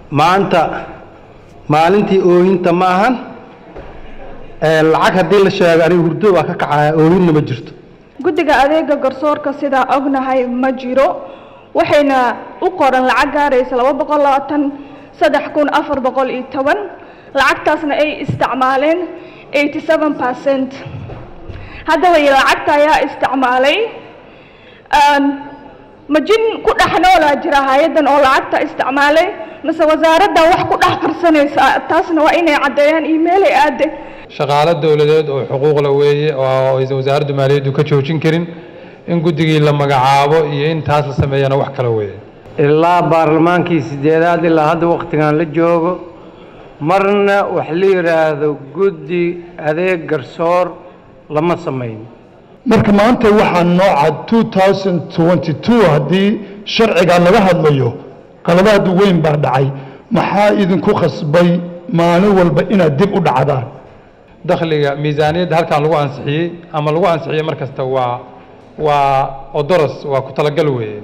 maanta maalintii oohinta ma ahan lacag haddii la sheego aniga hurdo waa ka kacaya oohinna ma jirto guddiga adeega garsoorka sidaa ognahay ma jiro waxayna u qoran lacag gaaraysa laba boqol labaatan saddex kun afar boqol iyo toban lacagtaasna ay isticmaaleen eighty seven percent haddaba iyo lacagta ayaa isticmaalay majin ku dhex noolaa jira hay-addan oo lacagta isticmaalay mase wasaaradda wax ku dhex qarsanaysa taasna waa inay caddeeyaan emailay aade shaqaalo dowladeed oo xuquuqla weeye oo aysan wasaaraddu maaliyaddu ka joojin karin in guddigii la magacaabo iyo in taas la sameeyana wax kale weeye ilaa baarlamaankii sideedaad ilaa hadda wakhtigan la joogo marna wax la yidhaahdo guddi adeeg garsoor lama samayn marka maanta waxaa nooca two thousand twenty two haddii sharciga laga hadlayo qaladaad weyn baa dhacay maxaa idinku khasbay maalin walba inaad dib u dhacdaan dakhliga miisaaniyadda halkan lagu ansixiyey ama lagu ansixiyey mar kasta waa waa odoros waa ku talagal weeye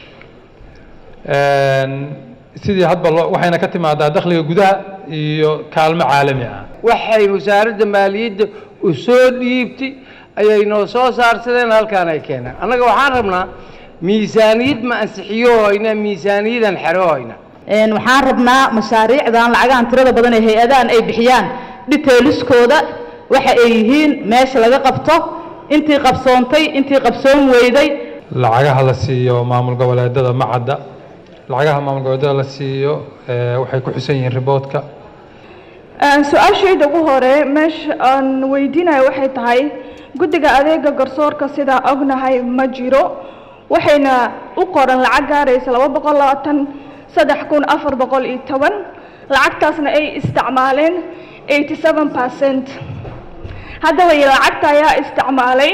sidii hadba loo waxayna ka timaadaa dakhliga gudaha iyo kaalmo caalami ah waxay wasaaradda maaliyadda u soo dhiibtay ayay noo soo saarsadeen halkaan ay keeneen annaga waxaan rabnaa miisaaniyad ma ansixiyo hoyna miisaaniyadan xero hoyna waxaan rabnaa mashaariicdan lacagahan tirada badan ee hay-adahan ay bixiyaan dhiteeliskooda waxa ay yihiin meesha laga qabto intii qabsoontay intii qabsoon weyday lacagaha la siiyo maamul goboleedada ma cadda lacagaha maamul goboleedada la siiyo waxay ku xusan yihiin riboodka su-aashayda ugu hore meesha aan weydiinayo waxay tahay guddiga adeega garsoorka sidaa ognahay ma jiro waxayna u qoran lacag gaaraysa laba boqol labaatan saddex kun afar boqol iyo toban lacagtaasna ay isticmaaleen eighty seven percent haddaba iyo lacagta ayaa isticmaalay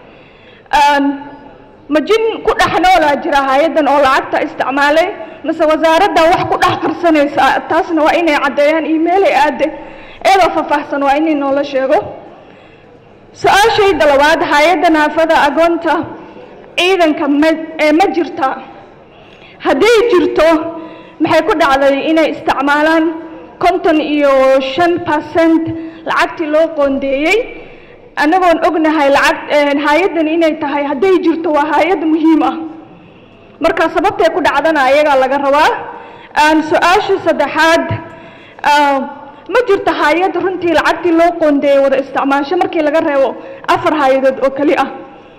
majin ku dhex noolaa jira hay-addan oo lacagta isticmaalay mase wasaaradda wax ku dhex qarsanaysa taasna waa inay caddeeyaan emailay aade iyadoo faahfaahsan waa inay noola sheego su-aashayda labaad hay-adda naafada agoonta ciidanka ma ee ma jirta hadday jirto maxay ku dhacday inay isticmaalaan konton iyo shan percent lacagtii loo qoondeeyey annagoon ognahay lacag hay-addan inay tahay hadday jirto waa hay-ad muhiim ah marka sababtay ku dhacdana ayagaa laga rabaa su-aasha saddexaad ma jirto hay-ad runtii lacagtii loo qoondeeyey wada isticmaasho markii laga reebo afar hay-adood oo keli ah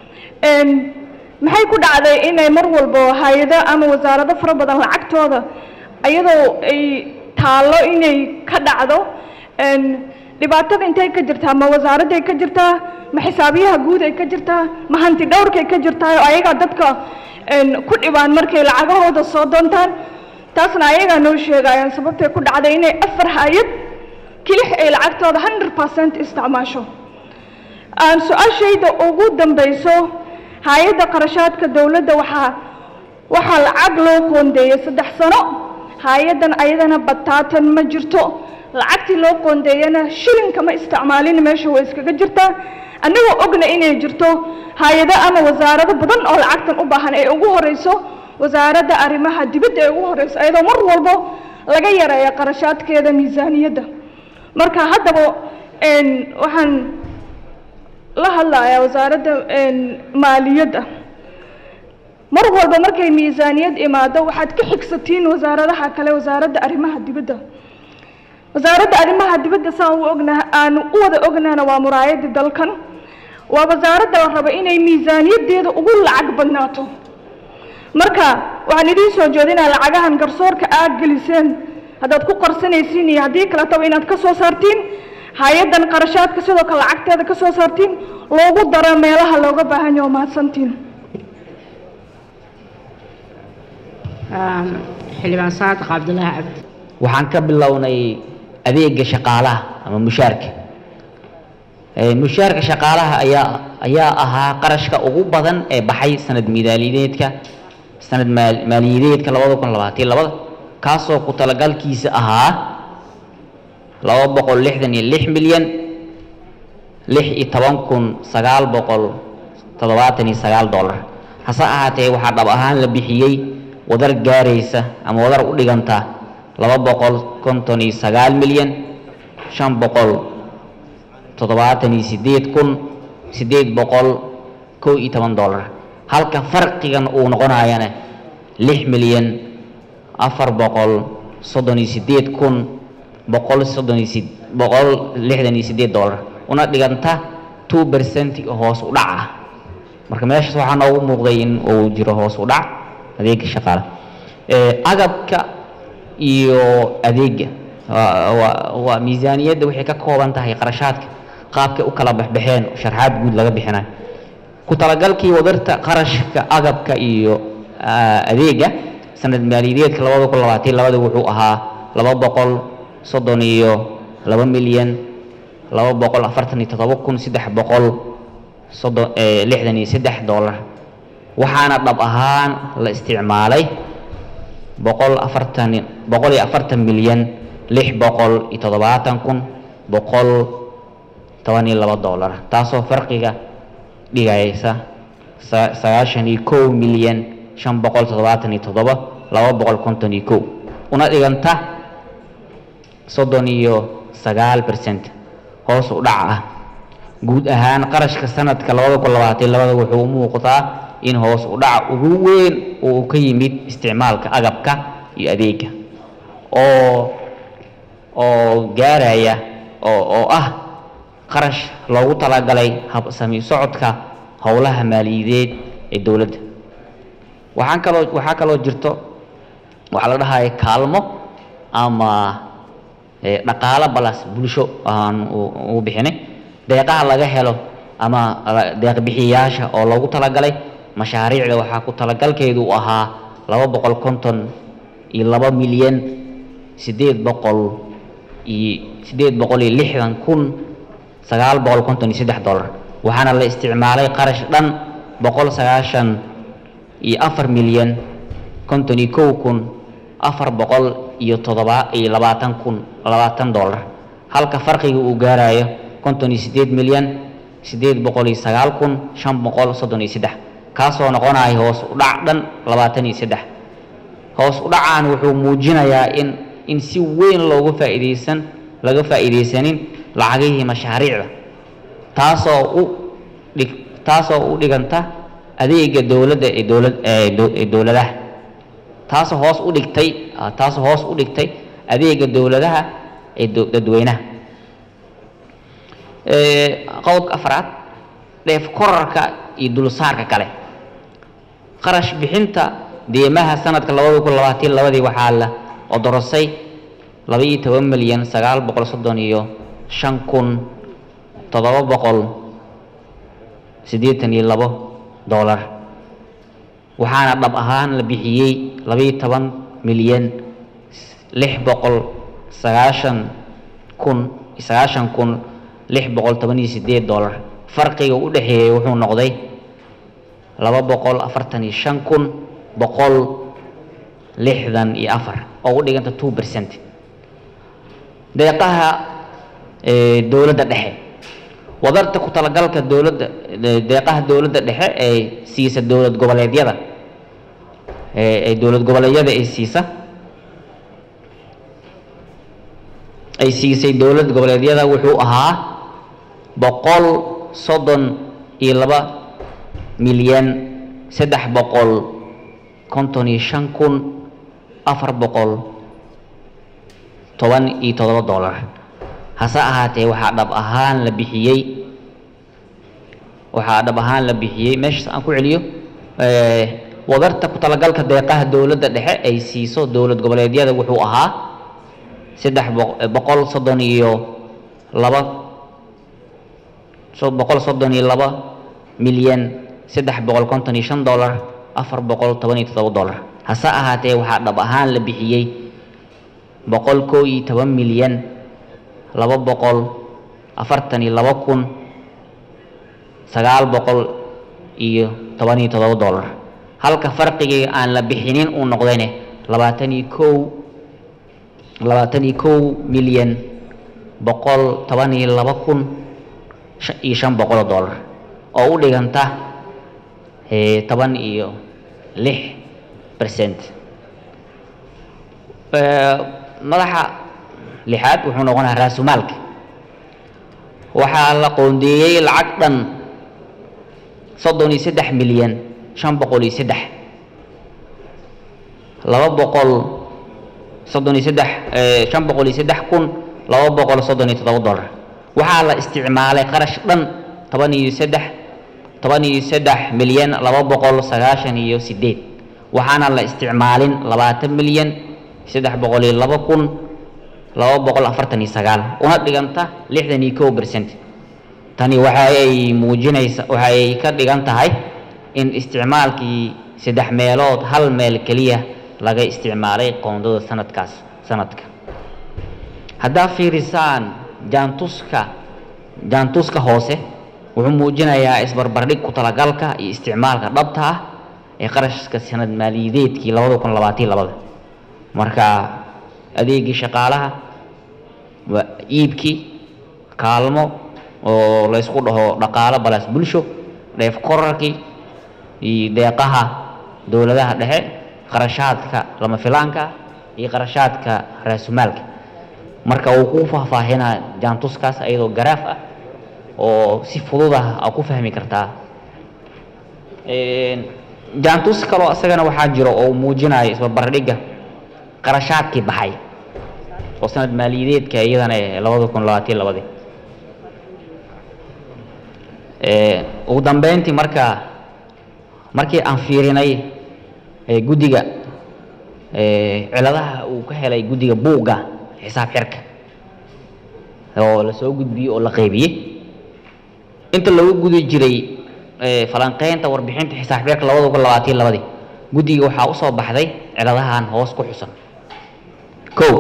maxay ku dhacday inay mar walbo hay-ado ama wasaarado fara badan lacagtooda iyadoo ay taallo inay ka dhacdo dhibaatada intay ka jirtaa ma wasaaradday ka jirtaa ma xisaabiyaha guud ay ka jirtaa ma hanti dhowrkay ka jirtaa oo ayagaa dadka ku dhibaan markay lacagahooda soo doontaan taasna ayagaa noo sheegayaan sababtay ku dhacday inay afar hay-ad kilix ay lacagtooda hundred percent isticmaasho su-aashayda ugu dambayso hay-adda qarashaadka dowladda waxaa waxaa lacag loo qoondeeyey saddex sano hay-addan ayadana bataatan ma jirto lacagtii loo qoondeeyana shilinka ma isticmaalin meesha way iskaga jirtaa annagoo ogna inay jirto hay-ado ama wasaarado badan oo lacagtan u baahan ee ugu horeyso wasaaradda arrimaha dibadda ee ugu horeyso iyadoo mar walbo laga yareeya qarashaadkeeda miisaaniyadda marka haddaba waxaan la hadlayaa wasaaradda maaliyadda mar walba markay miisaaniyad imaado waxaad ka xigsatiin wasaaradaha kale wasaaradda arrimaha dibadda wasaaradda arrimaha dibadda saan u ognaha aan u wada ognaana waa muraayadda dalkan waa wasaaradda la raba inay miisaaniyaddeeda ugu lacag badnaato marka waxaan idiin soo jeedinaa lacagahan garsoorka aad geliseen haddaad ku qarsanaysiin iyo haddii kaletaba inaad ka soo saartiin hay-addan qarashaadka sidoo kale lacagteeda ka soo saartiin loogu daro meelaha looga baahan yaho mahadsantiin xildhibaan saadiq cabdulaahi cabdi waxaan ka bilownay adeega shaqaalaha ama mushaarka mushaarka shaqaalaha ayaa ayaa ahaa qarashka ugu badan ee baxay sanad miidaaliyadeedka sanad maaliyadeedka labada kun labaatan labada kaasoo ku talagalkiisa ahaa laba boqol lixdan iyo lix milyan lix iyo toban kun sagaal boqol toddobaatan iyo sagaal dollar hase ahaatee waxaa dhab ahaan la bixiyey wadar gaaraysa ama wadar u dhiganta laba boqol konton iyo sagaal milyan shan boqol toddobaatan iyo sideed kun sideed boqol kow iyo toban dollar halka farqigan uu noqonayana lix milyan afar boqol soddon iyo sideed kun boqol soddon iyo sid boqol lixdan iyo sideed dollar una dhiganta two percent hoos u dhac ah marka meeshaas waxaa noogu muuqday in uu jiro hoos u dhac adeega shaqaale Eh, agabka iyo adeega waa- waa- waa miisaaniyadda waxay ka kooban tahay qarashaadka qaabkay u kala baxbaxeen sharxaad guud laga bixinayo ku talagalkii wadarta qarashka agabka iyo ah, adeega sanad maaliyadeedka labada kun labaatan labada wuxuu ahaa laba boqol soddon iyo laba milyan laba boqol afartan iyo toddoba kun saddex boqol soddon eh, lixdan iyo saddex dollar waxaana dhab ahaan la isticmaalay boqol afartan boqol iyo afartan milyan lix boqol iyo toddobaatan kun boqol toban iyo laba dollar taasoo farqiga dhigaysa sa- sagaashan iyo kow milyan shan boqol toddobaatan iyo toddoba laba boqol konton iyo kow una dhiganta soddon iyo sagaal percent hoos u dhac ah guud ahaan qarashka sanadka labada kun labaatan labada wuxuu u muuqdaa in hoos u dhaca ugu weyn uu ka yimid isticmaalka agabka iyo adeega oo oo gaaraya oo oo ah qarash loogu talagalay habsami socodka howlaha maaliyadeed ee dowladda waxaan kaloo waxaa kaloo jirto waxaa la dhahaya kaalmo ama eh, dhaqaalo balas bulsho aan u- ugu bixinay deeqaha laga helo ama la- deeq bixiyayaasha oo loogu talagalay mashaariicda waxaa ku talagalkeedu u ahaa laba boqol konton iyo laba milyan sideed boqol iyo sideed boqol iyo lixdan kun sagaal boqol konton iyo saddex dollar waxaana la isticmaalay qarash dhan boqol sagaashan iyo afar milyan konton iyo kow kun afar boqol iyo toddoba iyo labaatan kun labaatan dollar halka farqiga uu gaarayo konton iyo sideed milyan sideed boqol iyo sagaal kun shan boqol soddon iyo saddex kaasoo noqonaya hoos u dhac dhan labaatan iyo saddex hoos u dhacaan wuxuu muujinayaa in in si weyn loogu faa'iidaysan laga faa'iidaysanin lacagihii mashaariicda taasoo u dhig taasoo u dhiganta adeega dowladda ee dowlad ee dow- ee dowladaha taasoo hoos u dhigtay ah, taasoo hoos u dhigtay adeega dowladaha ee dow- dadweynaha Eh, qodobka afraad dheef korarka iyo dulsaarka kale qarash bixinta deemaha sanadka labada kun labaatan labadii waxaa la odorosay laba iyo toban milyan sagaal boqol soddon iyo shan kun toddoba boqol siddeetan iyo labo dollar waxaana dhab ahaan la bixiyey laba iyo toban milyan lix boqol sagaashan kun sagaashan kun lix boqol toban iyo sideed dollar farqiga u dhexeeyey wuxuu noqday laba boqol afartan iyo shan kun boqol lixdan iyo afar oo u dhiganta two percent deeqaha ee dowladda dhexe wadarta ku talagalka dowladda de- deeqaha dowladda dhexe ee siisa dowlad goboleedyada ee ee dowlad goboleedyada ay siisa ay siisay dowlad goboleedyada wuxuu ahaa boqol soddon iyo laba milyan saddex boqol konton iyo shan kun afar boqol toban iyo toddoba dollar hase ahaatee waxaa dhab ahaan la bixiyey waxaa dhab ahaan la bixiyey meeshaas aan ku celiyo eh, wadarta ku talagalka deeqaha dowladda dhexe ay siiso dowlad goboleedyada wuxuu ahaa saddex boq- eh, boqol soddon iyo laba so- boqol soddon iyo laba milyan saddex boqol konton iyo shan dollar afar boqol toban iyo toddoba dollar hase ahaatee waxaa dhab ahaan la bixiyey boqol kow iyo toban milyan laba boqol afartan iyo laba kun sagaal boqol iyo toban iyo toddoba dollar halka farqigii aan la bixinin uu noqdayne labaatan iyo kow labaatan iyo kow milyan boqol toban iyo laba kun shan- iyo shan boqol oo dollar oo u dhiganta eh, toban iyo lix percent madaxa lixaad wuxuu noqonayaa raasumaalka waxaa la qoondeeyey lacag dhan soddon iyo saddex milyan shan boqol iyo saddex laba boqol soddon iyo saddex shan boqol iyo saddex kun laba boqol soddon iyo toddoba dollar waxaa la isticmaalay qarash dhan toban iyo saddex toban iyo saddex milyan laba boqol sagaashan iyo sideed waxaana la isticmaalin labaatan milyan saddex boqol iyo laba kun laba boqol afartan iyo sagaal una dhiganta lixdan iyo kow percent tani waxa ay muujinaysa waxa ay ka dhigan tahay in isticmaalkii saddex meelood hal meel keliya laga isticmaalay qoondada sanadkaas sanadka haddaa fiirisaan jaantuska jaantuska hoose wuxuu muujinayaa isbarbardhig ku talagalka iyo isticmaalka dhabta ah ee qarashka sanad maaliyadeedkii labada kun labaatan labada marka adeegii shaqaalaha waa iibkii kaalmo oo laysku dhaho dhaqaalo balaas bulsho dheef korarkii iyo deeqaha dowladaha dhexe qarashaadka lama filaanka iyo qarashaadka raasumaalka marka uu ku faahfaahinaa jaantuskaas iyadoo garaaf ah oo si fudud ah aa ku fahmi kartaa jaantus kaloo isagana waxaa jiro oo muujinaya isbarbardhigga qarashaadkii baxay oo sanad maaliyadeedka iyadana labada kun labaatan labadii ugu dambeyntii marka markii aan fiirinay guddiga ciladaha uu ka helay guddiga buugga xisaab xirka oo la soo gudbiyey oo la qaybiyey inta lagu gudi jiray falanqeynta warbixinta xisaab xirka labada kun labaatan labadii guddiga waxaa usoo baxday ciladahan hoos ku xusan kow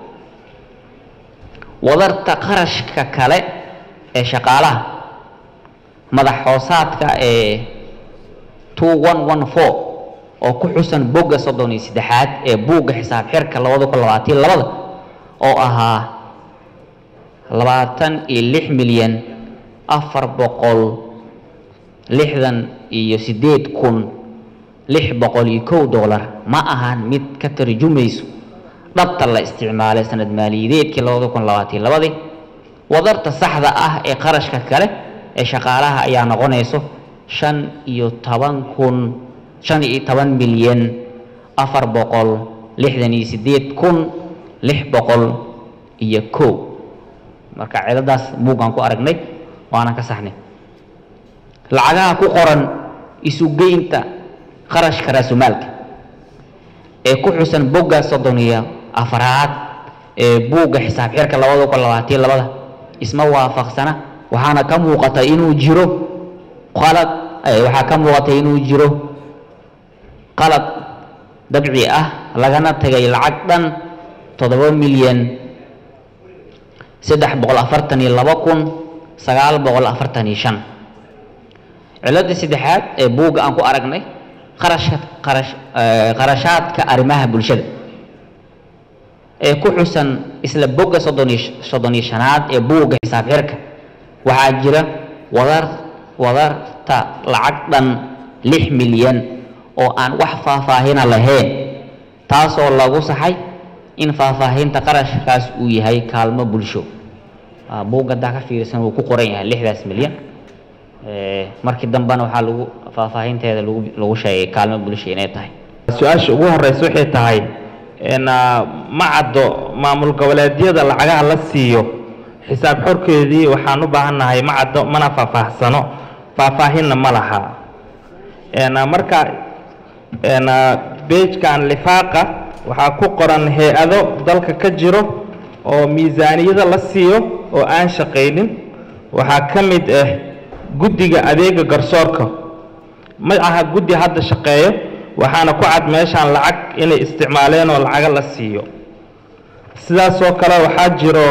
wadarta qarashka kale ee shaqaalaha madax hoosaadka ee two one one four oo ku xusan bogga soddon iyo saddexaad ee buugga xisaab xirka labada kun labaatan labada oo ahaa labaatan iyo lix milyan afar boqol lixdan iyo sideed kun lix boqol iyo kow dollar ma ahan mid ka tarjumayso dhabta la isticmaalay sanad maaliyadeedkii labada kun labaatan labadii wadarta saxda ah ee qarashka kale ee shaqaalaha ayaa noqonayso shan iyo toban kun shan iyo toban milyan afar boqol lixdan iyo sideed kun lix boqol iyo kow marka ciladaas buuggaan ku aragnay waanan ka saxnay lacagaha ku qoran isugeynta qarashka raasumaalka ee ku xusan bogga soddon iyo afaraad ee buugga xisaab xirka labada kun labaatan labada isma waafaqsana waxaana ka muuqata inuu jiro qalad waxaa ka muuqata inuu jiro qalad dabci ah lagana tagay lacag dhan toddoba milyan saddex boqol afartan iyo laba kun sagaal boqol afartan iyo shan cilada saddexaad ee buugga aan ku aragnay qarashka qarash qarashaadka arrimaha bulshada ee ku xusan isla bogga soddon iyo soddon iyo shanaad ee buugga xisaab xirka waxaa jira wadar wadarta lacag dhan lix milyan oo aan wax faahfaahina lahayn taasoo lagu saxay in faahfaahinta qarashkaas uu yahay kaalmo bulsho buugga haddaa ka fiirsan wuu ku qoran yahay lixdaas milyan markii dambena waxaa lagu faahfaahinteeda lagu lagu sheegay kaalmo bulsho inay tahay su-aasha ugu horeysa waxay tahay ma caddo maamul goboleedyada lacagaha la siiyo xisaab xorkeedii waxaan u baahannahay ma caddo mana faahfaahsano faahfaahinna ma laha marka beejkan lifaaqa waxaa ku qoran hay-ado dalka ka jiro oo miisaaniyada la siiyo oo aan shaqaynin waxaa ka mid ah guddiga adeega garsoorka ma aha guddi hadda shaqeeyo waxaana ku cad meeshaan lacag inay isticmaaleen oo lacaga la siiyo sidaasoo kale waxaa jiro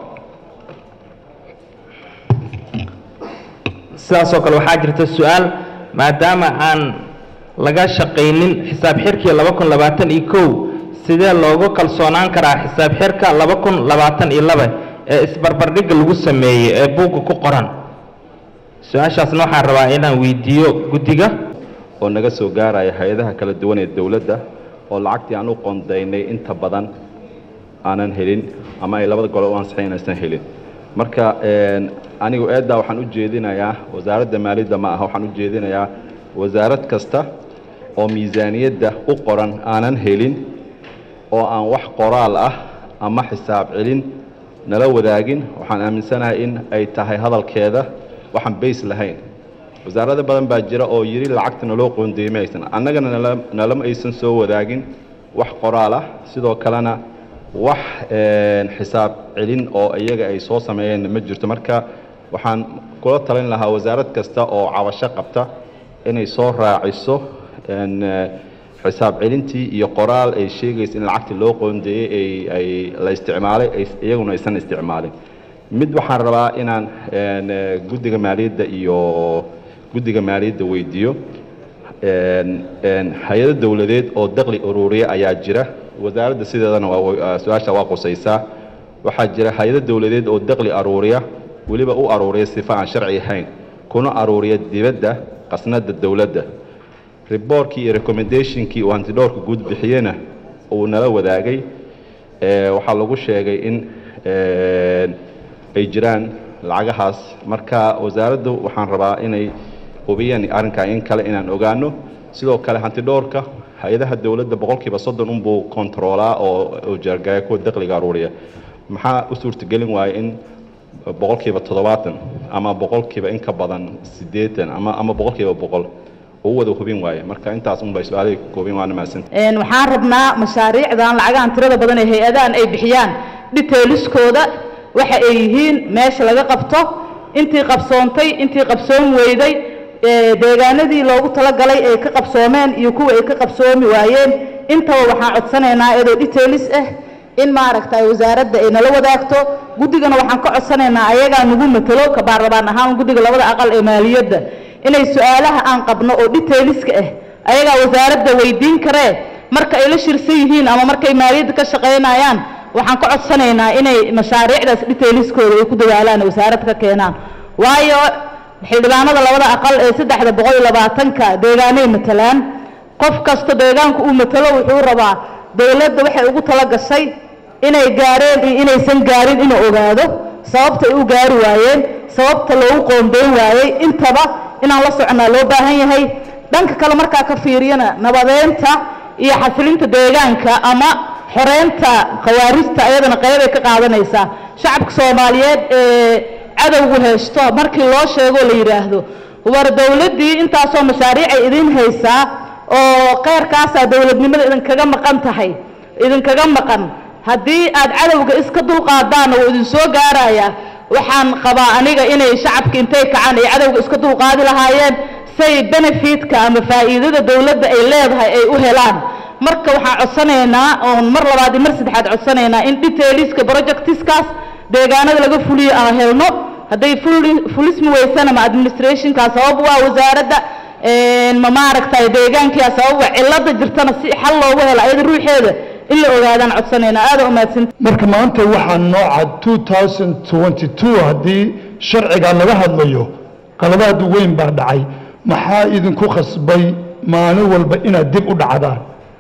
sidaasoo kale waxaa jirta su-aal maadaama aan laga shaqaynin xisaab xirkii laba kun labaatan iyo kow sidee loogu kalsoonaan karaa xisaab xirka laba kun labaatan iyo laba ee isbarbardhigga lagu sameeyey ee buugga ku qoran su-aashaasna waxaan rabaa inaan weydiiyo guddiga oo naga soo gaaraya hay-adaha kala duwan ee dowladda oo lacagtii aan u qoondaynay inta badan aanan helin ama ay labada gole u ansixin inaysan helin marka een, anigu eeddaa waxaan u jeedinayaa wasaaradda maaliyadda ma aha waxaan u jeedinayaa wasaarad kasta oo miisaaniyadda u qoran aanan helin oo aan wax qoraal ah ama xisaab celin nala wadaagin waxaan aaminsanahay in ay tahay hadalkeeda waxaan bays lahayn wasaarado badan baa jira oo yidhi lacagta naloo qoondeeyey ma aysan annagana nala nalama aysan soo wadaagin wax qoraal ah sidoo kalena wax een, xisaab celin oo iyaga ay soo sameeyeen ma jirto marka waxaan kula talin lahaa wasaarad kasta oo cabasho qabta inay soo raaciso een, eh, xisaab celintii iyo qoraal ay sheegaysa in lacagtii loo qoondeeyey ay ay la isticmaalay ay iyaguna aysan isticmaalin mid waxaan rabaa inaan een, eh, guddiga maaliyadda iyo guddiga maaliyadda weydiiyo een, een, hay-ado dowladeed oo daqli ururiya ayaa jira wasaaradda sideedana waa way- su-aasha waa qusaysaa waxaa jira hay-ado dowladeed oo daqli aruuriya weliba u aruuriya sifa aan sharci ahayn kuna aruuriya dibadda qasnada dowladda riboorkii iyo recommendationkii uu hantidhowrka guud bixiyena uu nala wadaagay ee, waxaa lagu sheegay in een, ay jiraan lacagahaas marka wasaaraddu waxaan rabaa inay hubiyaan arrinkaa in kale inaan ogaano sidoo kale hantidhowrka hay-adaha dowladda boqolkiiba soddon unbuu kontaroolaa oo oo jaargaya kuwa daqliga aruuriya maxaa u suurtagelin waaya in boqolkiiba toddobaatan ama boqolkiiba in ka badan siddeetan ama ama boqolkiiba boqol uu wada hubin waaye marka intaas un bay su-aalihii ka koobin waana mahadsan Een, waxaan rabnaa mashaariicdan lacagahan tirada badan ee hay-adahan ay bixiyaan detailiskooda waxa ay yihiin meesha laga qabto intii qabsoontay intii qabsoon weyday ee, deegaanadii loogu talagalay ay ka qabsoomeen iyo kuwa ay ka qabsoomi waayeen intaba waxaan codsanaynaa iyadoo detailis ah in maaragta ay wasaaradda ay nala wadaagto guddigana waxaan ka codsanaynaa ayagaa nagu matalo ka baarlamaan ahaan guddiga labada aqal ee maaliyadda inay su-aalaha aan qabno oo detailiska ah ayagaa wasaaradda weydiin karee marka ay la shirsan yihiin ama markay maaliyadda ka shaqaynayaan waxaan ka codsanaynaa inay mashaariicdaas detailiskooda ay ku dadaalaan oo wasaaradda ka keenaan waayo xildhibaanada labada aqal ee saddexda boqol iyo labaatanka deegaanay matalaan qof kasta deegaanku uu matalo wuxuu rabaa dowladda waxay ugu tala gashay inay gaareen iyo inaysan gaarin inuu ogaado sababta ay u gaari waayeen sababta loogu qoondeyn waayey intaba inaan la soconaa loo baahan yahay dhanka kale markaa ka fiiriyana nabadeynta iyo xasilinta deegaanka ama xoreynta khawaarijta ayadana qeybay ka qaadanaysaa shacabka soomaaliyeed ee cadowgu haysto markii loo sheego la yidhaahdo war dowladdii intaasoo mashaariicay idin haysaa oo qeyrkaasaa dowladnimada idinkaga maqan tahay idinkaga maqan haddii aad cadowga iska dulqaadaanna wuu idin soo gaarayaa waxaan qabaa aniga inay shacabka intay kacaan ay cadowga iska dulqaadi lahaayeen say benefitka ama faa'iidada dowladda ay leedahay ay u helaan marka waxaan codsanaynaa oon mar labaad iyo mar saddexaad codsanaynaa in detailiska projectiskaas deegaanada laga fuliyo aan helno hadday fuli- fulismi weysana ma administrationkaa sabab waa wasaaradda een, ma maaragtay deegaankia sabab waa cilada jirtana si xal loogu helo ayada ruuxeeda in la ogaadaan codsanaynaa aada umahadsan marka maanta waxaa nooca 2022 haddii sharciga laga hadlayo qaladaad weyn baa dhacay maxaa idinku khasbay maalin walba inaad dib u dhacdaan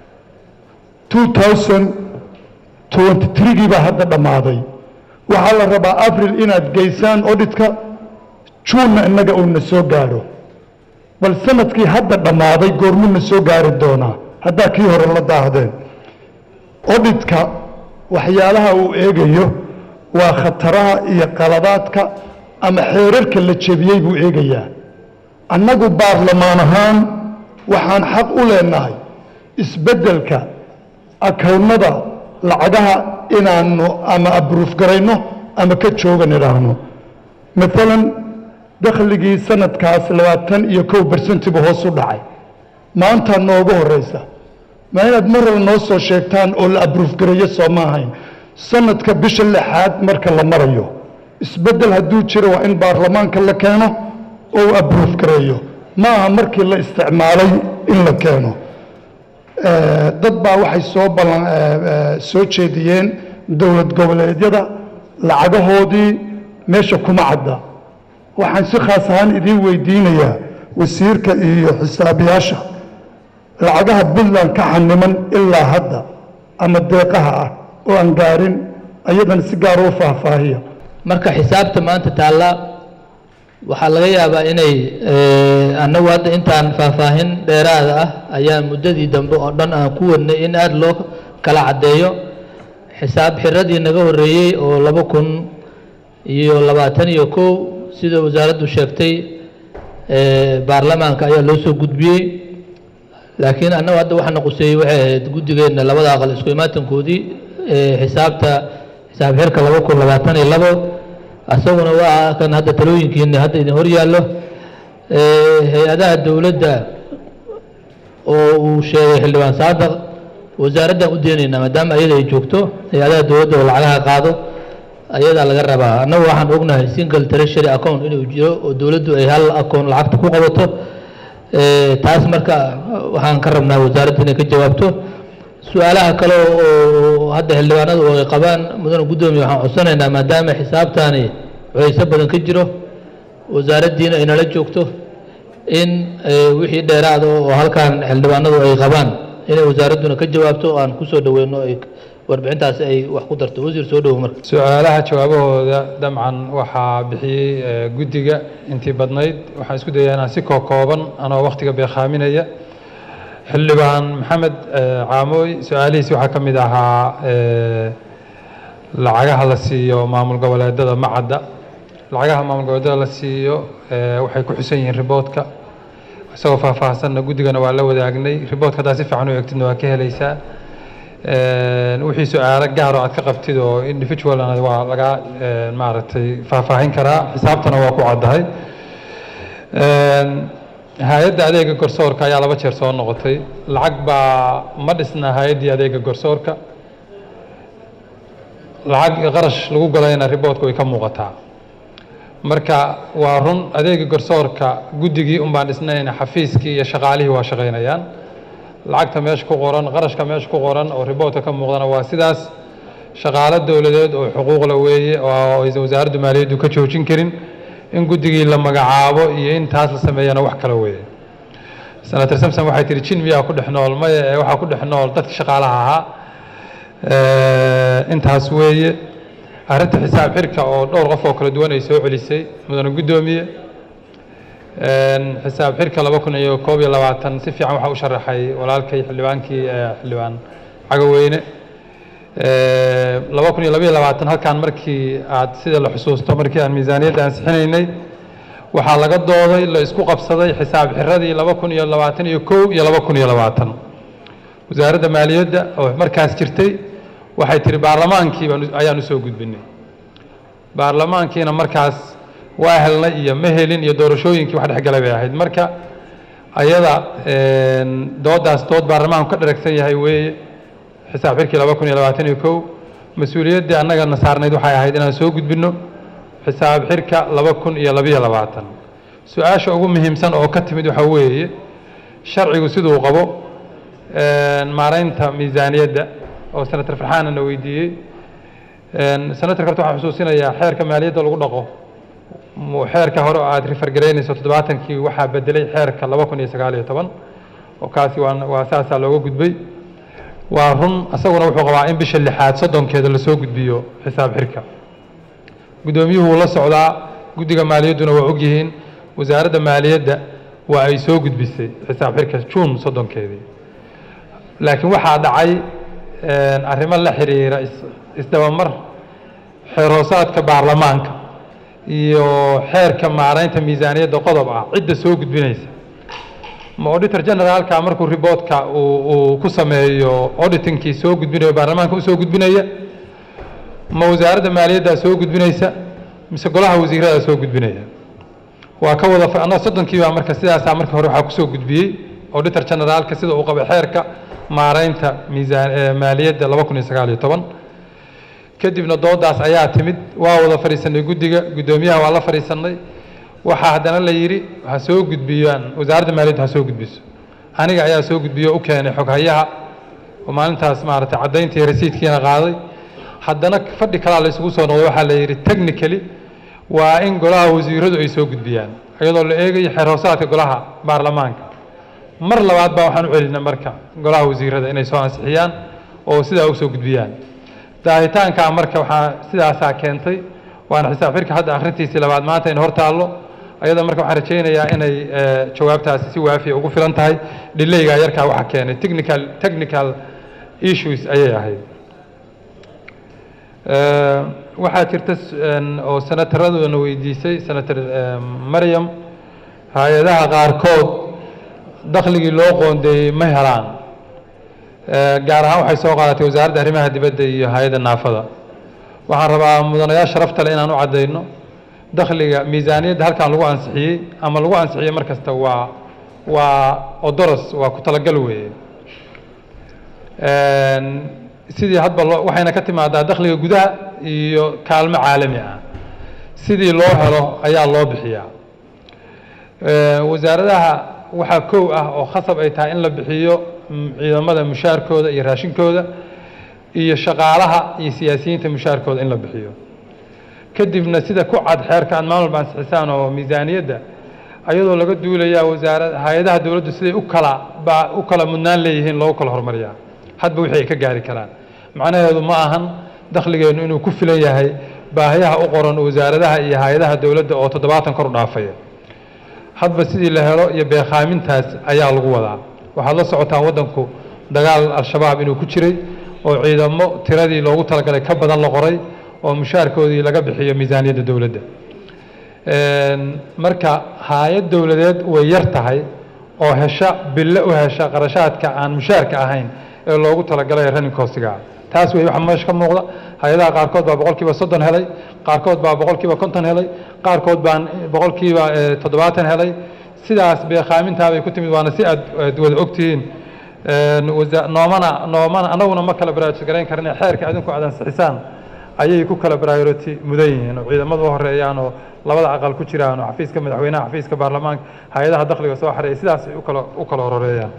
2023gii baa hadda dhammaaday waxaa la rabaa abril inaad geysaan odhitka juunna innaga uuna soo gaaro bal sanadkii hadda dhammaaday goormuna soo gaari doonaa haddaa kii hore la daahdeen odhitka waxyaalaha uu eegayo waa khataraha iyo qaladaadka ama xeerarka la jebiyey buu eegayaa annagu baarlamaan ahaan waxaan xaq u leenahay isbeddelka akawnada lacagaha inaanu ama abruuf garayno ama ka joogan idhaahno maalan dakhligii sanadkaas labaatan iyo kow bersentibu hoos u dhacay maanta noogu horeysa ma inaad mar hore noo soo sheegtaan oo la abruuf gareeyo soo ma ahayn sanadka bisha lixaad marka la marayo isbeddel hadduu jiro waa in baarlamaanka la keeno oo uu abruuf gareeyo ma aha markii la isticmaalay in la keeno Eh, dad baa waxay soo ballan eh, eh, soo jeediyeen dowlad goboleedyada lacagahoodii meesha kuma cadda waxaan si khaas ahaan idiin weydiinayaa wasiirka iyo xisaabiyaasha lacagaha puntland ka xaniman ilaa hadda ama deeqaha ah oo aan gaarin ayadana si gaara u faahfaahiya marka xisaabta maanta taalla waxaa laga yaabaa inay annagu hadda intaan faahfaahin dheeraada ah ayaan muddadii dambe oo dhan aan ku wadnay in aada loo kala caddeeyo xisaab xiradii naga horreeyey oo laba kun iyo labaatan iyo kow sida wasaaraddu sheegtay baarlamaanka ayaa loo soo gudbiyey laakiin annagu hadda waxaana quseeyey waxay ahayd guddigeenna labada aqal isku imaatankoodii xisaabta xisaab xirka laba kun labaatan iyo labo isaguna waa kan hadda talooyinkiina hadda idin hor yaallo hay-adaha dowladda oo uu sheegay xildhibaan saadaq wasaaraddan u deenaynaa maadaama ayada ay joogto hay-adaha dowladda oo lacagaha qaado ayadaa laga rabaa annagu waxaan ognahay single treasury account inuu jiro oo dowladdu ay hal account lacagta ku qabato taas marka waxaan ka rabnaa wasaaradda inay ka jawaabto su-aalaha kale oo hadda xildhibaanadu oo ay qabaan mudane guddoomiye waxaan codsanaynaa maadaama xisaabtaani cuyayso badan ka jiro wasaaraddiina ay nala joogto in wixii dheeraada oo halkan xildhibaanadu ay qabaan inay wasaaradduna ka jawaabto oo aan kusoo dhaweyno ay warbixintaasi ay wax ku darto wasiir soo dhowo marka su-aalaha jawaabahooda dabcan waxaa bixiyey guddiga intii badnayd waxaan isku dayaa inaan si kookooban anoo wakhtiga beekhaaminaya xildhibaan maxamed caamooy su-aalihiisi waxaa ka mid ahaa lacagaha la siiyo maamul goboleedada macadda lacagaha maamul goboleedada la siiyo waxay ku xusan yihiin riboodka isagoo faahfaahsanna guddigana waa la wadaagnay riboodka haddaa si fiican u eegtidna waa ka helaysaa wixii su-aalo gaar oo aad ka qabtid oo individualna waa laga maaragtay faahfaahin karaa xisaabtana waa ku caddahay hay-adda adeega garsoorka ayaa laba jeer soo noqotay lacag baa ma dhisna hay-addii adeega garsoorka lacag qarash lagu galayna riboodka way ka muuqataa marka waa run adeega garsoorka guddigii un baan dhisnayna xafiiskii iyo shaqaalihii waa shaqaynayaan lacagta meesha ku qoran qarashka meesha ku qoran oo riboodka ka muuqdana waa sidaas shaqaalo dowladeed oo xuquuqla weeye oo aysan wasaaraddu maaliyaddu ka joojin karin in guddigii la magacaabo iyo in taas la sameeyana wax kale weeye senator samson waxay tihi jin miyaa ku dhex nool maya ee waxaa ku dhex nool dadka shaqaalaha ahaa intaas weeye arrinta xisaab xirka oo dhowr qof oo kala duwan ay soo celisay mudane guddoomiye xisaab xirka laba kun iyo koob iyo labaatan si fiican waxaa u sharaxay walaalkay xildhibaankii xildhibaan cagaweyne laba kun iyo laba iyo labaatan halkan markii aad sida la xusuusto markii aan miisaaniyadda ansixinaynay waxaa laga dooday la isku qabsaday xisaab xiradii laba kun iyo labaatan iyo kow iyo laba kun iyo labaatan wasaaradda maaliyadda oo markaas jirtay waxay tihi baarlamaankii baan ayaan usoo gudbinay baarlamaankiina markaas waa helnay iyo ma helin iyo doorashooyinkii wax dhexgalay bay ahayd marka ayada doodaas dood baarlamaanku ka dharagsan yahay weeye xisaab xirkii laba kun iyo labaatan iyo kow mas-uuliyaddii annagana saarnayd waxay ahayd inaan soo gudbinno xisaab xirka laba kun iyo labiyo labaatan su-aasha ugu muhiimsan oo ka timid waxaa weeye sharcigu siduu qabo maaraynta miisaaniyadda oo senator farxaana na weydiiyey senator horta waxaan xusuusinayaa xeerka maaliyadda lagu dhaqo xeerka hore oo aad rifargaraynayso toddobaatankii waxaa bedelay xeerka laba kun iyo sagaal iyo toban oo kaasi waa waa saasaa looga gudbay waa run isaguna wuxuu qabaa in bisha lixaad soddonkeeda lasoo gudbiyo xisaab xirka guddoomiyuhu wuu la socdaa guddiga maaliyadduna waa ogyihiin wasaaradda maaliyadda waa ay soo gudbisay xisaab xirka juun soddonkeedii laakiin waxaa dhacay arrimo la xiriira isdabamar xeerhoosaadka baarlamaanka iyo xeerka maaraynta miisaaniyadda qodob ah cidda soo gudbinaysa ma auditor generaalka markuu riboodka uu ku sameeyo auditingkii soo gudbinayo baarlamaanka usoo gudbinaya ma wasaaradda maaliyaddaa soo gudbinaysa mise golaha wasiiradaa soo gudbinaya waa ka wada annaga soddonkii baa marka sidaasaa marka hore waxaa kusoo gudbiyey auditor generaalka sida uu qabay xeerka maaraynta miisaan maaliyadda laba kun iyo sagaal iyo toban kadibna doodaas ayaa timid waa wada fadhiisanay guddiga guddoomiyaha waa la fadhiisanay waxaa haddana la yidhi ha soo gudbiyaan wasaaradda maaliyadda ha soo gudbiso aniga ayaa soo gudbiyo u keenay xoghayaha oo maalintaas maaragtay caddayntii rasiidkiina qaaday haddana fadhi kalaa la isugu soo noqday waxaa la yidhi technically waa in golaha wasiiradu ay soo gudbiyaan iyadoo la eegayo xeer hoosaadka golaha baarlamaanka mar labaad baa waxaan u celinay marka golaha wasiirada inay soo ansixiyaan oo sidaa u soo gudbiyaan daahitaankaa marka waxaa sidaasaa keentay waana xisaab xirka hadda akhrintiisii labaad maanta in hor taallo ayada marka waxaan rajaynayaa inay eh, jawaabtaasi si waafiya ugu filan tahay dhilaygaa yarkaa waxa keenay technical technical issues ayay ahayd Eh, waxaa jirta s- een, oo senataraduna weydiisay senator eh, maryam hay-adaha qaarkood dakhligii loo qoondeeyey ma helaan Eh, gaar ahaan waxay soo qaadatay wasaaradda arrimaha dibadda iyo hay-adda naafada waxaan rabaa mudanayaal sharafta leh inaan u caddayno dakhliga miisaaniyadda halkan lagu ansixiyey ama lagu ansixiyey mar kasta waa waa odoros waa ku talagal weeye Een, sidii hadba loo waxayna ka timaadaa dakhliga gudaha iyo kaalmo caalami ah sidii loo helo ayaa loo bixiyaa Ee, wasaaradaha waxaa kow ah oo khasab ay tahay in la bixiyo mm, ciidamada mushaarkooda iyo raashinkooda iyo shaqaalaha iyo siyaasiyiinta mushaarkooda in la bixiyo kadibna sida ku cad xeerka aad maalin walba ansixisaan oo miisaaniyadda ayadoo laga duulayaa wasaarad hay-adaha dowladdu siday u kala ba u kala mudnaan leeyihiin loogu kala hormariyaa hadba wixii ay ka gaari karaan macnaheedu ma ahan dakhligeennu inuu ku filan yahay baahiyaha u qoran wasaaradaha iyo hay-adaha dowladda oo toddobaatan kor u dhaafaya hadba sidii la helo iyo beekhaamintaas ayaa lagu wadaa waxaad la socotaan waddanku dagaal al-shabaab inuu ku jiray oo ciidamo tiradii loogu talagalay ka badan la qoray oo mushaarkoodii laga bixiyo miisaaniyadda dowladda Een, marka hay-ad dowladeed way yar tahay oo hesha bille u hesha qarashaadka aan mushaarka ahayn ee loogu talagalay running costiga taas wey waxa meesha ka muuqda hay-adaha qaarkood baa boqolkiiba soddon helay qaarkood baa boqolkiiba konton helay qaarkood baan boqolkiiba eh, toddobaatan helay sidaas beekhaamintaa bay ku timid waana si aad aad wada ogtihiin Een, wasa- noomana noomana anaguna ma kala baraarujis garayn karne xeerka adinku aad ansixisaan ayay ku kala priority mudan yihiin oo ciidamadu u horeeyaan oo labada aqal ku jiraan oo xafiiska madaxweynaha xafiiska baarlamaanka hay-adaha dakhliga soo xareeya sidaas ay u kala u kala horeeyaan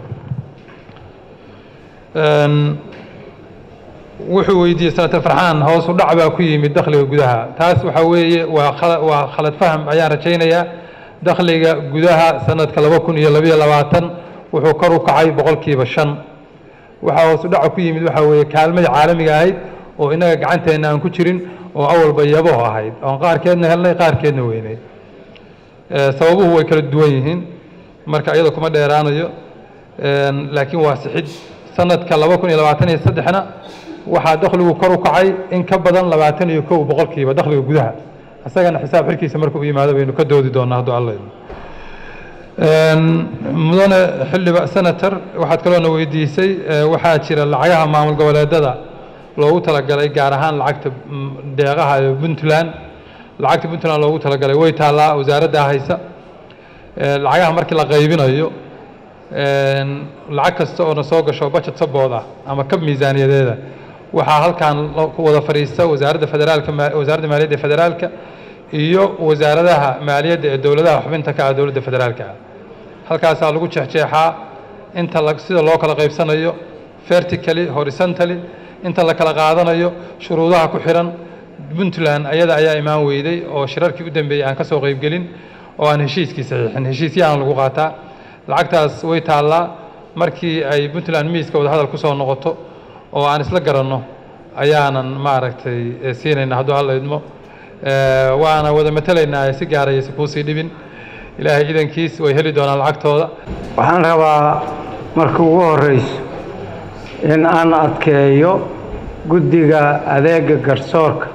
Een, wuxuu weydiiyey senator farxaan hoos u dhac baa ku yimid dakhliga gudaha taas waxaa weeye waa khala- waa khalad faham ayaan rajaynayaa dakhliga gudaha sanadka laba kun iyo labayo labaatan wuxuu kor u kacay boqolkiiba shan waxaa hoos u dhaca ku yimid waxaa weeye kaalmadii caalamiga ahayd oo innaga gacanteenna aan ku jirin oo awalba yaboh ahayd oon qaarkeedna helnay qaarkeedna weynay Eh, sababuhu way kala duwan yihiin marka iyada kuma dheeraanayo Een, laakiin waa sixid sanadka laba kun iyo labaatan iyo saddexna waxaa dakhligu kor u kacay in ka badan labaatan iyo kow boqolkiiba dakhliga gudaha isagana xisaab xirkiisa markuu u yimaado baynu ka doodi doonaa hadduu alla idmo Een, mudane xildhiba senator waxaad kaloona weydiisay eh, waxaa jira lacagaha maamul goboleedada loogu talagalay gaar ahaan lacagta mm, deeqaha ee puntland lacagta puntland loogu talagalay way taallaa wasaaraddaa haysa Eh, lacagaha markii la qaybinayo een, lacag kasta oo na soo gasho budget sabood ah ama kab miisaaniyadeeda waxaa halkan lo- ku wada fadhiista wasaaradda federaalka ma- wasaaradda maaliyadda ee federaalka iyo wasaaradaha maaliyadda ee dowladaha xubinta ka ah dowladda federaalka ah halkaasaa lagu jeexjeexaa inta la sida loo kala qaybsanayo vertically horizontally inta la kala qaadanayo shuruudaha ku xiran puntland ayada ayaa imaan weyday oo shirarkii u dambeeyey aan ka soo qaybgelin oo aan heshiiskii saxiixin heshiisyahan lagu qaataa lacagtaas way taallaa markii ay puntland miiska wadahadal ku soo noqoto oo aan isla garanno ayaanan maaragtay eh, siinayna hadduu alla idmo Eh, waana wada matelaynaa si gaaraysa kuusii dhibin ilaahay idankiis way heli doonaan lacagtooda waxaan rabaa marka ugu horeyso in aan adkeeyo guddiga adeega garsoorka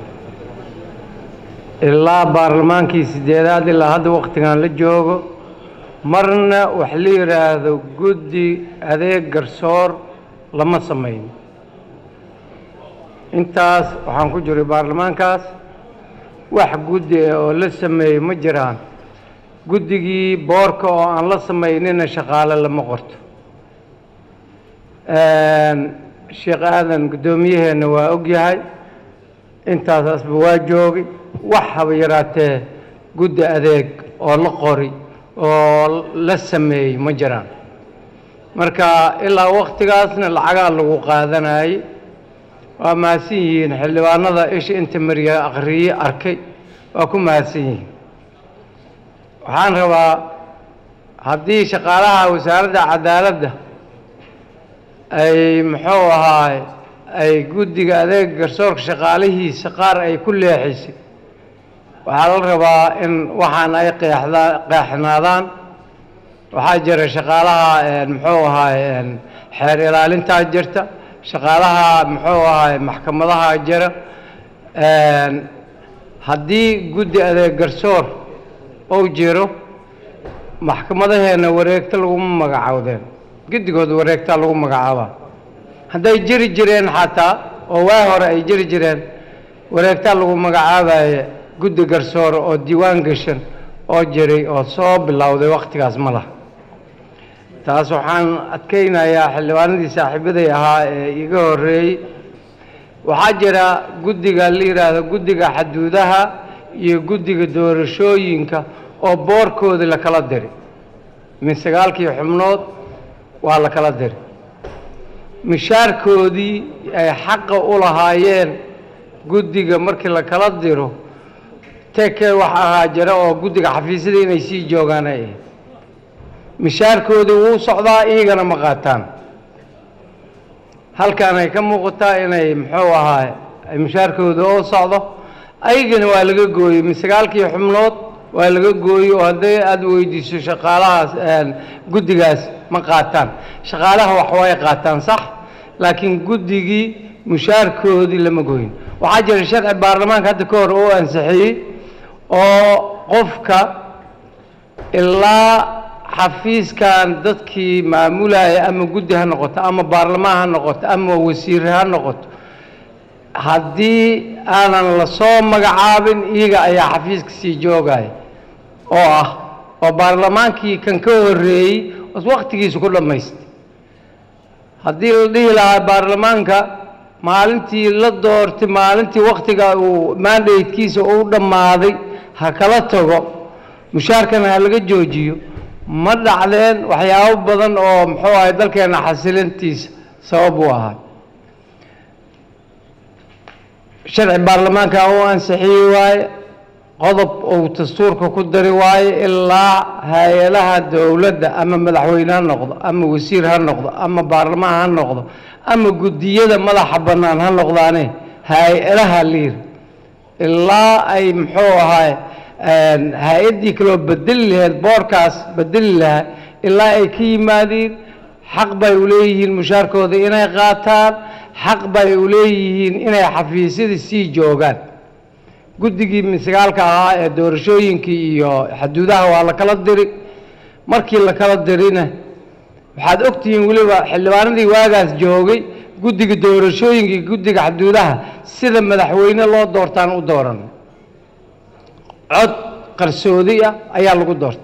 ilaa baarlamaankii sideedaad ilaa hadda wakhtigan la joogo marna wax la yidhaahdo guddi adeeg garsoor lama samayn intaas waxaan ku jiray baarlamaankaas wax guddi ah oo la sameeyey ma jiraan guddigii boorka oo aan la samaynina shaqaale lama qorto sheekh aadan guddoomiyaheenna waa og yahay intaasaasba waa joogay wax haba yaraatee guddi adeeg oo la qori oo la sameeyey ma jiraan marka ilaa wakhtigaasna lacagaa lagu qaadanayay waa mahadsan yihiin xildhibaanada isha inta mariya akhriye arkay waa ku mahadsan yihiin waxaan rabaa haddii shaqaalaha wasaaradda cadaaladda ay muxuu ahaay ay guddiga adeega garsoorka shaqaalihiisa qaar ay ku leexisay waxaa la rabaa in waxaan ay qeexdaa qeexnaadaan waxaa jira shaqaalaha een, muxuu ahaay een, xeer ilaalintaa jirta shaqaalaha muxuu ahaay maxkamadaha jira een, haddii guddi adeeg garsoor uu jiro maxkamadaheena wareegto laguma magacaawdeen guddigood wareegtaa lagu magacaabaa hadday jiri jireen xataa oo waa hore ay jiri jireen wareegtaa lagu magacaabaye guddi garsoor oo diiwaan gashan oo jiray oo soo bilowday wakhtigaas ma laha taas waxaan adkaynayaa xildhibaanadii saaxiibaday ahaa ee iga horreeyey waxaa jira guddiga la yidhaahdo guddiga xaduudaha iyo guddiga doorashooyinka oo boorkoodii la kala diri min sagaalkii xubnood waa la kala diri mishaarkoodii ay xaqa u lahaayeen guddiga markii la kala diro tekee wax ahaa jira oo guddiga xafiisyada inay sii joogaan ay ahayd mishaarkoodii wuu socdaa iyagana ma qaataan halkan ay ka muuqataa inay muxuu ahaa ay mishaarkooda oo socdo ayagana waa laga gooyey min sagaalkii xubnood waa laga gooyey oo hadday aada weydiiso shaqaalahaas een, guddigaas ma qaataan shaqaalaha wax way qaataan sax laakiin guddigii mushaarkoodii lama gooyin waxaa jira sharci baarlamaanka hadda ka hor oo ansixiyey oo qofka ilaa xafiiskan dadkii maamulaya ama guddi ha noqoto ama baarlamaan ha noqoto ama wasiir ha noqoto haddii aanan la soo magacaabin iyaga ayaa xafiiska sii joogaya oo ah oo baarlamaankii kan ka horreeyey os wakhtigiisa ku dhammaystay haddii la dhihi lahaa baarlamaanka maalintii la doortay maalintii wakhtiga uu mandatekiisa uu dhammaaday ha kala tago mushaarkana ha laga joojiyo ma dhacdeen waxyaabo badan oo muxuu ahay dalkeena xasilintiisa sabab u ahaa sharci baarlamaanka uu ansixiyey waaye qodob uu dastuurka ku dari waaye ilaa hay-adaha dowladda ama madaxweyne ha noqdo ama wasiir ha noqdo ama baarlamaan ha noqdo ama guddiyada madaxa bannaan ha noqdaane hay-adaha liir ilaa ay muxuu ahaay hay-addii kaloo bedeli lahayd boorkaas bedeli lahaa ilaa ay ka yimaadiin xaq bay u leeyihiin mushaarkooda inay qaataan xaq bay u leeyihiin inay xafiisyada sii joogaan guddigii misgaalka ahaa ee doorashooyinkii iyo xaduudaha waa la kala diri markii la kala dirina waxaad ogtihiin weliba xildhibaanadii waagaas joogay guddiga doorashooyinka iyo guddiga xaduudaha sida madaxweyne loo doortaan u dooran cod qarsoodi ah ayaa lagu doortay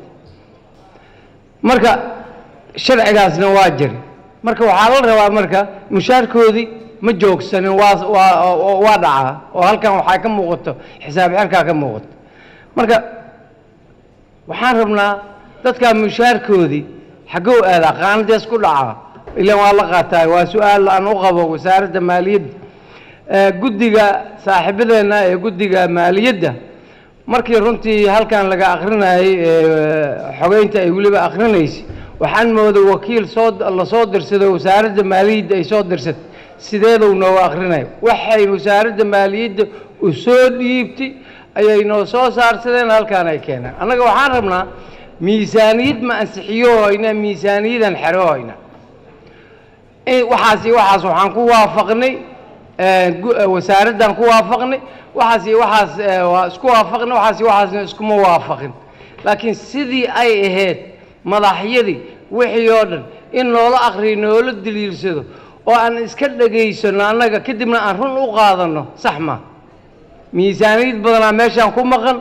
marka sharcigaasna waa jiri marka waxaa la rabaa marka mushaarkoodii ma joogsanin waa waa waa dhacaa oo halkan waxaa ka muuqato xisaab xirkaa ka muuqato marka waxaan rabnaa dadkaa mushaarkoodii xaggou aadaa qaanadees ku dhacaa ilan waa la qaataa waa su-aal aan u qabo wasaaradda maaliyadda guddiga saaxiibadeenna ee guddiga maaliyadda markii runtii halkan laga akrinayay xogeynta ay weliba akrinaysay waxaan mooday wakiil soo lasoo dirsaday wasaaradda maaliyadda ay soo dirsatay sideeduu nooga akrinaya waxay wasaaradda maaliyadda u soo dhiibtay ayay noo soo saarsadeen halkaan ay keeneen annaga waxaan rabnaa miisaaniyad ma ansixiyo hoyna miisaaniyadan xero hoyna waxaas iyo waxaas waxaan ku waafaqnay wasaaraddan ku waafaqnay waxaas iyo waxaas waa isku waafaqnay waxaas iyo waxaasna iskuma waafaqin laakiin sidii ay ahayd madaxyadii wixii oo dhan in noola akriyo noola daliilsado oo aan iska dhagaysano annaga kadibna aan run u qaadano sax ma miisaaniyad badanaa meeshaan ku maqan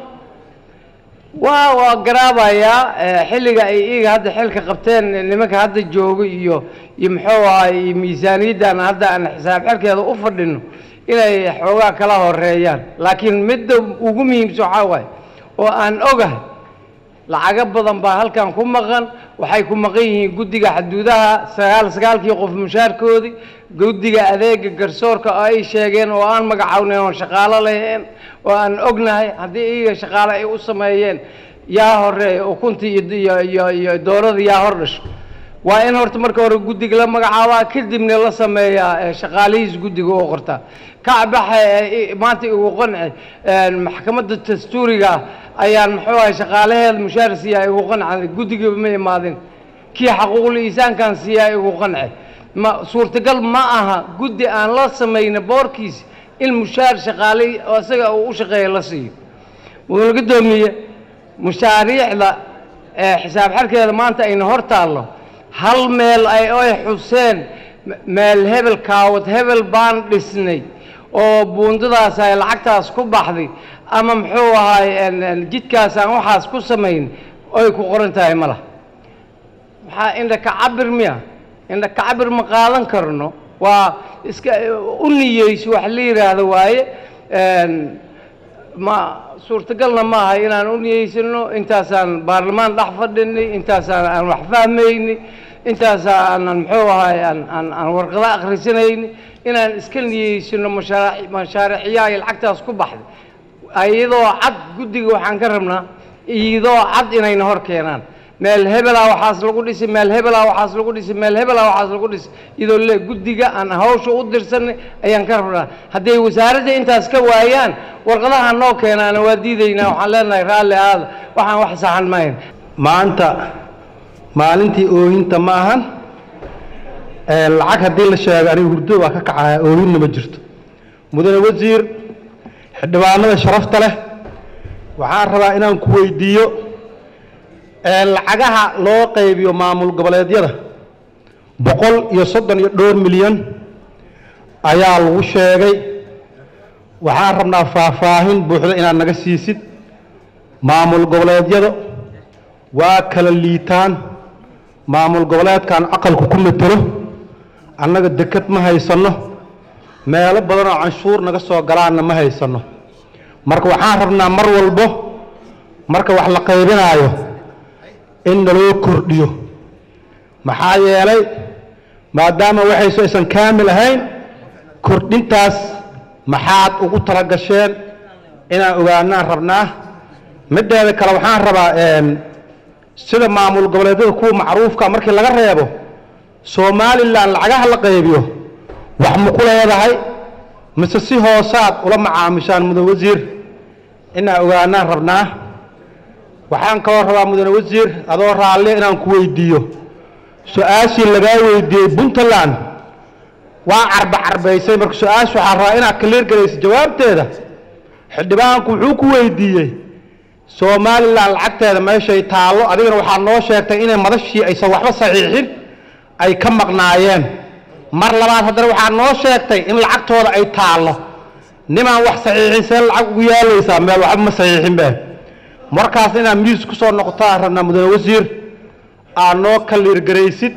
waa waa garaabayaa xilliga ay iyaga hadda xilka qabteen nimanka hadda jooga iyo iyo muxuu ahay iyo miisaaniyaddan hadda aan xisaab xilkeeda u fadhino inay xoogaa kala horeeyaan laakiin midda ugu muhiimsan waxaa waaye oo aan ogahay lacago badan baa halkan ku maqan waxay ku maqan yihiin guddiga xaduudaha sagaal sagaalkii qof mushaarkoodii guddiga adeega garsoorka oo ay sheegeen oo aan magacawnay oon shaqaalo lahayn oo aan ognahay haddii iyaga shaqaale ay u sameeyeen yaa horeeya ukuntii iyo iyo iyo dooradii yaa hor dhasho waa in horta marka hore guddiga la magacaabaa kadibna la sameeyaa ee, shaqaalihiis guddiga oo qorta kacbaxa ee, i- maanta igu qanci een, maxkamadda dastuuriga ah ayaan muxuu ahay shaqaalaheeda mushaar siiyaa igu qanci guddigaba ma imaadin kii xaquuqul iisaankan siiyaa igu qanci ma suurtagal ma aha guddi aan la samayna boorkiis in mushaar shaqaale oo isaga uu u shaqeeya la siiyo wuxuuna gudoomiye mashaariicda ee xisaab xarkeeda maanta ayna hor taallo hal meel ay oy xuseen m- meel hebel kaawad hebel baan dhisnay oo buundadaas ay lacagtaas ku baxday ama muxuu ahaay een- een jidkaas aan waxaas ku samayn oy ku qoran tahay ma laha maxaa indha ka cabir miya indha ka cabir ma qaadan karno waa iska u niyeyso wax la yidhaahdo waaye een, ma suurtagalna maaha inaan u niyeysano intaasaan baarlamaan dhex fadhinay intaasaan aan wax fahmayni intaasaanan muxuu ahaay aan aan aan warqado akhrisanayni inaan iska niyeysano mashaariic mashaariicyaha ay lacagtaas ku baxday iyadoo cad guddiga waxaan ka rabnaa iyadoo cad inayna hor keenaan meel hebelaa waxaas lagu dhisay meel hebelaa waxaas lagu dhisay meel hebelaa waxaas lagu dhisay iyadoo le guddiga aan hawsha u dirsanay ayaan ka rabnaa hadday wasaaradda intaas ka waayaan warqadaha noo keenaana waa diidaynaa waxaan leenahay raalli aada waxaan wax saxan mahayn maanta maalintii oohinta ma ahan ee lacag haddii la sheego aniga hurdo waa ka kacaya oohinna ma jirto mudane wasiir xildhibaanada sharafta leh waxaan rabaa inaan ku weydiiyo ee lacagaha loo qaybiyo maamul goboleedyada boqol iyo soddon iyo dhowr milyan ayaa lagu sheegay waxaan rabnaa faahfaahin buuxda inaad naga siisid maamul goboleedyada waa kala liitaan maamul goboleedkan aqalku ku matelo annaga deked ma haysanno meelo badan oo canshuur naga soo galaanna ma haysanno marka waxaan rabnaa mar walbo marka wax la qaybinaayo in naloo kordhiyo maxaa yeelay maadaama waxayso aysan kaamil ahayn kordhintaas maxaad ugu tala gasheen inaan ogaanaan rabnaa mideeda kale waxaan rabaa een, sida maamul goboleedyada kuwa macruufka markii laga reebo somalilan lacagaha la qaybiyo wax ma ku leedahay mise si hoosaad ula macaamishaan mudane wasiir inaan ogaanaan rabnaa waxaan kaloo rabaa mudane wasiir adoo raalli inaan ku weydiiyo su-aashii lagaa weydiiyey puntland waa carba carbaysay marka su-aasha waxaa rabaa inaad kaliir galayso jawaabteeda xildhibaanku wuxuu ku weydiiyey somalilan lacagteeda meeshay taallo adigana waxaa noo sheegtay inay madashii aysan waxba saxiixin ay ka maqnaayeen mar labaad haddana waxaa noo sheegtay in lacagtooda ay taallo nimaan wax saxiixin see lacag ugu yaalaysaa meel waxba ma saxiixin be markaas inaad miis ku soo noqotaa rabnaa mudane wasiir aad noo kaliirgaraysid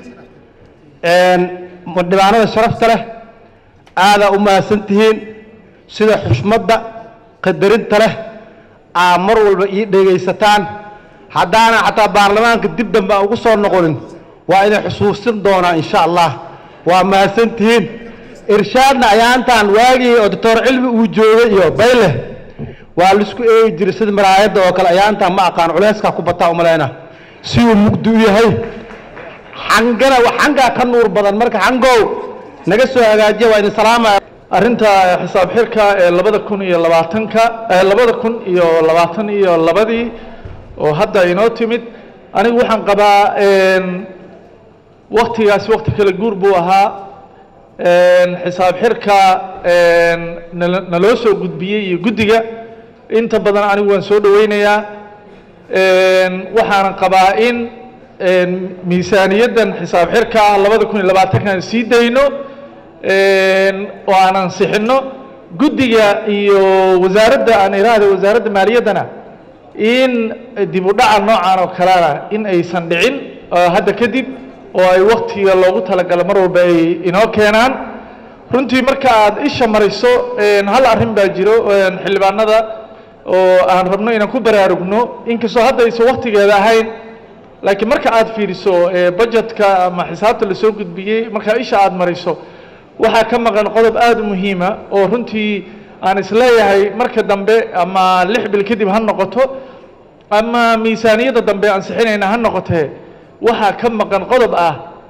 dhibaanada sharafta leh aadaa u mahadsan tihiin sida xushmadda qadarinta leh aa mar walba ii dhegaysataan haddaana xataa baarlamaanka dib dambe aan ugu soo noqonin waa idin xusuusin doonaa insha allah waa mahadsan tihiin irshaadna ayaantaan waagii oo doctor cilmi uu joogay iyo bayle waa laisku eegi jiray sida maraayadda oo kale ayaantaan ma aqaan culeyskaa ku bataa umalayna si uu mugdi u yahay xangana xangaa ka nuur badan marka xangow naga soo hagaajiya waa idin salaamaya arrinta xisaab xirka ee labada kun iyo labaatanka ee labada kun iyo labaatan iyo labadii oo hadda inoo timid anigu waxaan qabaa waktigaas wakti kala guur buu ahaa xisaab xirka nala- naloo soo gudbiyey iyo guddiga inta badan anigu waan soo dhoweynayaa waxaanan qabaa in miisaaniyaddan xisaab xirka labada kun iyo labaatankan sii dayno oo aan ansixinno guddiga iyo wasaaradda aan iraahda wasaaradda maaliyaddana in dib u dhaca noocan oo kalena in aysan dhicin oo hadda kadib oo ay waktiga loogu talagalo mar walba ay inoo keenaan runtii marka aad isha mariso hal arrin baa jiro xildhibaanada oo aan rabno inaan ku baraarugno inkastoo hadda aysan waktigeeda ahayn laakiin marka aad fiiriso budgetka ama xisaabta lasoo gudbiyey markaa isha aad mariso waxaa ka maqan qodob aada u muhiima oo runtii aan isleeyahay marka dambe ama lix bil kadib ha noqoto ama miisaaniyadda dambe ansixinayna ha noqotee waxaa ka maqan qodob ah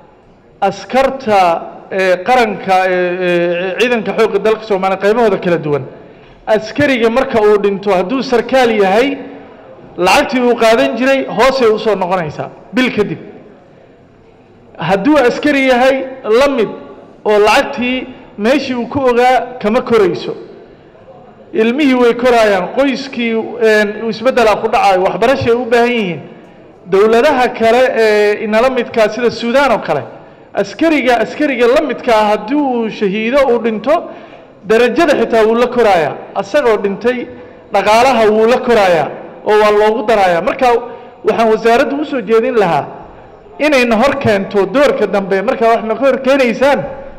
askarta ee qaranka ee ee ciidanka xoogga dalka soomaaliya qaybahooda kala duwan askariga marka uu dhinto hadduu sarkaal yahay lacagtii uu qaadan jiray hoosay usoo noqonaysaa bil kadib hadduu askari yahay la mid oo lacagtii meeshii uu ku ogaa kama korayso ilmihii way koraayaan qoyskii isbeddelaa ku dhacayo waxbarashay u baahan yihiin dowladaha kale ee inala midkaa sida suudaan oo kale askariga askariga la midka ah haddii uu shahiido uu dhinto darajada xitaa wuu la korayaa asagoo dhintay dhaqaalaha wuu la korayaa oo waa loogu darayaa marka waxaan wasaaraddu usoo jeedin lahaa inayna hor keento doorka dambe markaa waxna ka hor keenaysaan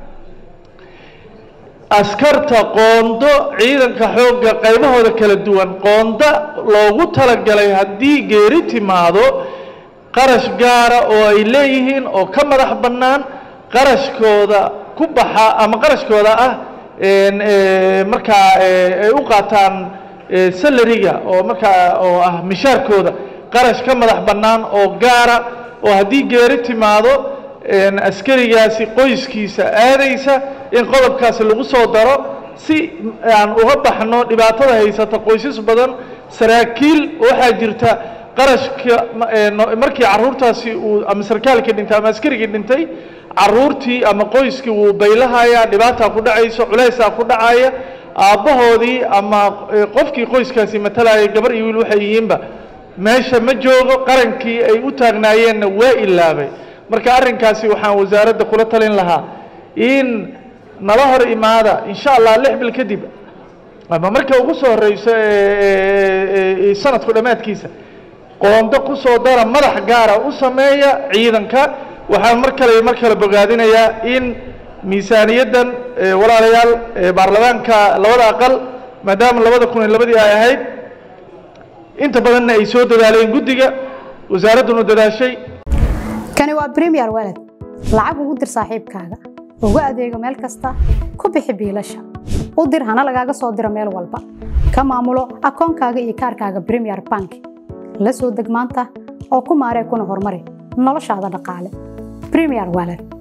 askarta qoondo ciidanka xoogga qaybahooda kala duwan qoonda loogu talagalay haddii geeri timaado qarash gaara oo ay leeyihiin oo ka madax bannaan qarashkooda ku baxa ama qarashkooda ah markaa ay u qaataan salariga oo markaa oo ah mishaarkooda qarash ka madax bannaan oo gaara oo haddii geeri timaado askarigaasi qoyskiisa aadaysa in qodobkaasi lagu soo daro si aan uga baxno dhibaatada haysata qoysas badan saraakiil waxaa jirta qarashka markii caruurtaasi uu ama sarkaalkii dhintay ama askarigii dhintay caruurtii ama qoyskii wuu baylahayaa dhibaataa ku dhacayso culaysaa ku dhacaya aabbahoodii ama qofkii qoyskaasi matalaya gabar iyo wiil waxay yihiinba meesha ma joogo qarankii ay u taagnaayeenna waa ilaabay marka arrinkaasi waxaan wasaaradda kula talin lahaa in nala hor imaada insha allah lix bil kadib ama marka ugu soo horeyso sanadku dhammaadkiisa qoondo ku soo dara madax gaara u sameeya ciidanka waxaan mar kale mar kale bogaadinayaa in miisaaniyaddan walaalayaal baarlamaanka labada aqal maadaama labada kun iyo labadii ay ahayd inta badanna ay soo dadaaleen guddiga wasaaradduna dadaashay kani waa premier walad lacag ugu dir saaxiibkaaga ugu adeego meel kasta ku bixi biilasha u dir hana lagaaga soo diro meel walba ka maamulo akoonkaaga iyo kaarkaaga premier bank la soo deg maanta oo ku maaree kuna horumari noloshaada dhaqaale premier walad